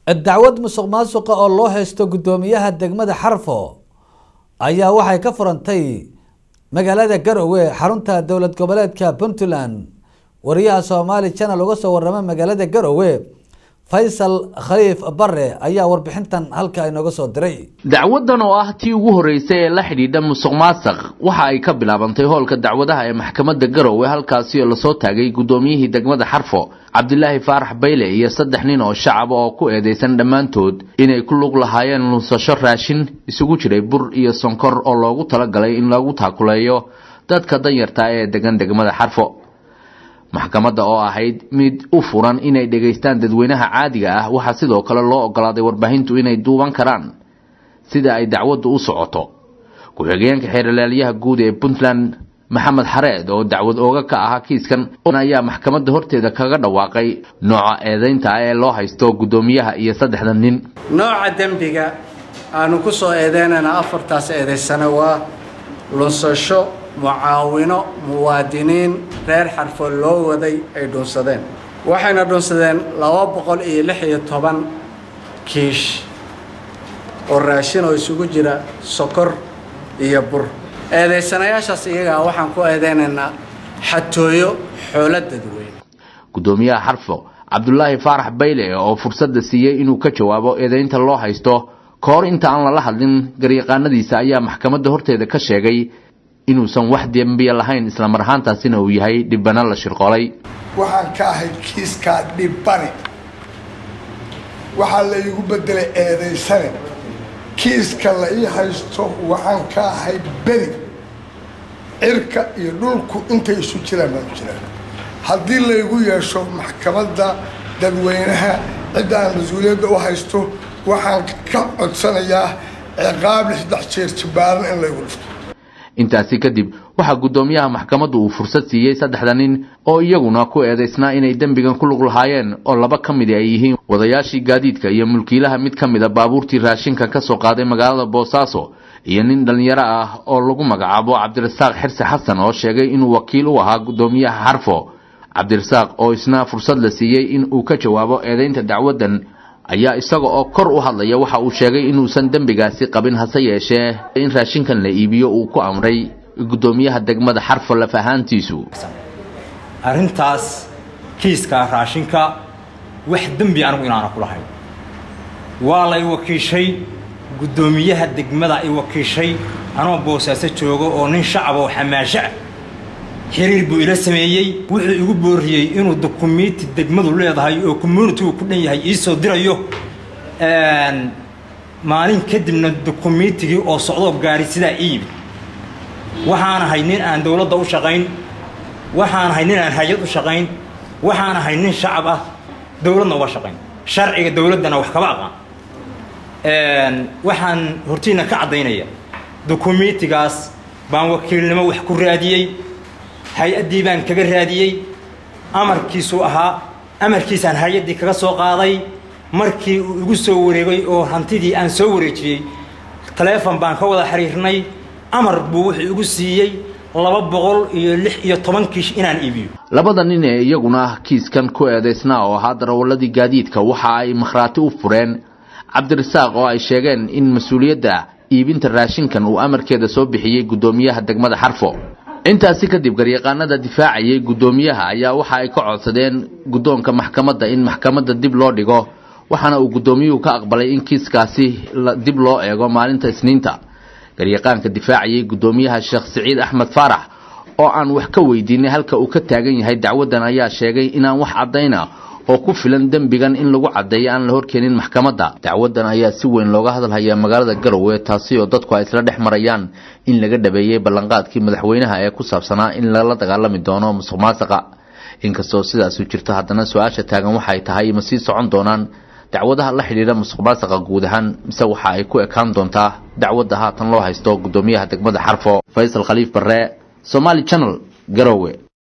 dacwad musuq maasuqa oo loo haysto guddoomiyaha degmada xarfo ayaa waxay ka furantay magaalada garowe xarunta dowlad goboleedka puntland wariyaha somaali channel uga soo warama magaalada garowe faysal khaliif bare ayaa warbixintan halka inooga soo diray dacwadan oo ah tii ugu horreysay ee la xidhiidha musuq maasuq waxa ay ka bilaabantay hoolka dacwadaha ee maxkamadda garowe halkaasi oo lasoo taagay guddoomiyihii degmada xarfo cabdilaahi faarax bayle iyo saddex nin oo shacaba oo ku eedeysan dhammaantood inay ku lug lahaayeen lunsasho raashin isugu jiray bur iyo sonkor oo loogu talagalay in lagu taakuleeyo dadka danyarta ee degan degmada xarfo maxkamadda oo ahayd mid u furan inay dhegaystaan dadweynaha caadiga ah waxaa sidoo kale loo ogolaaday warbaahintu inay duuban karaan sida ay dacwaddu u socoto ku-xigeenka xeeralaalyaha guud ee puntland maxamed xareed oo dacwad ooga ka ahaa kiiskan ayaa maxkamadda horteeda kaga dhawaaqay nooca eedeynta ah ee loo haysto guddoomiyaha iyo saddexda nin nooca dembiga aanu ku soo eedeynayna afartaas eedaysana waa lunsasho mucaawino muwaadiniin reer xarfo loo waday ay dhuunsadeen waxayna dhuunsadeen laba boqol iyo lix iyo toban kiish oo raashin oo isugu jira sokor iyo bur eedaysanayaashaas iyagaa waxaan ku eedeynaynaa xatooyo xoolo dadweyne guddoomiyaha xarfo cabdulaahi faarax bayle oo fursadda siiyey inuu ka jawaabo eedeynta loo haysto ka hor inta aan lala hadlin garyaqaanadiisa ayaa maxkamadda horteeda ka sheegay inuusan wax dembiya lahayn islamar ahaantaasina uu yahay dhibano la shirqolay waxaan ka ahay kiiskaa dhibane waxaa la iigu bedelay eedaysane kiiska la ii haysto waxaan ka ahay beri cirka iyo dhulku intay isu jiraan baan u jiraan haddii laygu yeesho maxkamadda dadweynaha cidda aan mas-uuliyadda u haysto waxaan ka codsanayaa ciqaab lixdex jeer jibaaran in laygu dhifto intaasi kadib waxaa guddoomiyaha maxkamaddu uu fursad siiyey saddexda nin oo iyaguna ku eedaysnaa inay dembigan ku lug lahaayeen oo laba ka midi ay yihiin wadayaashii gaadiidka iyo mulkiilaha mid ka mid a baabuurtii raashinka ka soo qaaday magaalada boosaaso iyo nin dhallinyaro ah oo lagu magacaabo cabdirasaaq xirse xasan oo sheegay inuu wakiil u ahaa guddoomiyaha xarfo cabdirasaaq oo isna fursad la siiyey in uu ka jawaabo eedeynta dacwaddan ayaa isaga oo kor u hadlaya waxa uu sheegay inuusan dembigaasi qabin hase yeeshee in raashinkan la iibiyo uu ku amray guddoomiyaha degmada xarfo laf ahaantiisu arrintaas kiiska raashinka wax dembi anigu inaana ku lahayn waa la i wakiishay guddoomiyaha degmada i wakiishay anoo boosaaso joogo oo nin shacab oo xamaasho ah xiriir buu ila sameeyey wuxuu igu booriyey inuu dukumiinti degmadu leedahay oo communitigu ku dhan yahay iisoo dirayo maalin kadibna dukumiintigii oo socdoo gaari sidaa ii yimid waxaan ahay nin aan dowladda u shaqayn waxaan ahay nin aan hay-ad u shaqayn waxaan ahay nin shacab ah dowladna uga shaqayn sharciga dowladdana wax kaba aqaan waxaan hortiina ka caddaynaya dukumiintigaas baan wakiilnimo wax ku raadiyey hay-addii baan kaga raadiyey amarkiisuu ahaa amarkiisaan hay-addii kaga soo qaaday markii uu igu soo wareegay oo hantidii aan soo wareejiyey taleefon baan ka wada xiriirnay amar buu wuxuu igu siiyey laba boqol iyo lix iyo toban kiish inaan iibiyo labada nin ee iyaguna kiiskan ku eedaysnaa oo ahaa darawaladii gaadiidka waxa ay makhraati u fureen cabdirasaaq oo ay sheegeen in mas-uuliyadda iibinta raashinkan uu amarkeeda soo bixiyey guddoomiyaha degmada xarfo intaasi kadib garyaqaanada difaacayay guddoomiyaha ayaa waxa ay ka codsadeen guddoonka maxkamadda in maxkamadda dib loo dhigo waxaana uu guddoomiyuhu ka aqbalay in kiiskaasi dib loo eego maalinta isniinta garyaqaanka difaacayay guddoomiyaha sheekh siciid axmed faarax oo aan wax ka weydiinay halka uu ka taagan yahay dacwaddan ayaa sheegay inaan wax caddayna oo ku filan dembigan in lagu caddeeyo aan la horkeenin maxkamadda dacwaddan ayaa si weyn looga hadalhayaa magaalada garowe taasi oo dadku ay isla dhex marayaan in laga dhabeeyey ballanqaadkii madaxweynaha ee ku saabsanaa in lala dagaalami doono musuq maasuqa inkastoo sidaasu jirto haddana su-aasha taagan waxay tahay ma sii socon doonaan dacwadaha la xidhiidha musuq maasuqa guud ahaan mise waxa ay ku ekaan doontaa dacwadda haatan loo haysto guddoomiyaha degmada xarfo faysal khaliif barre somaali channel garowe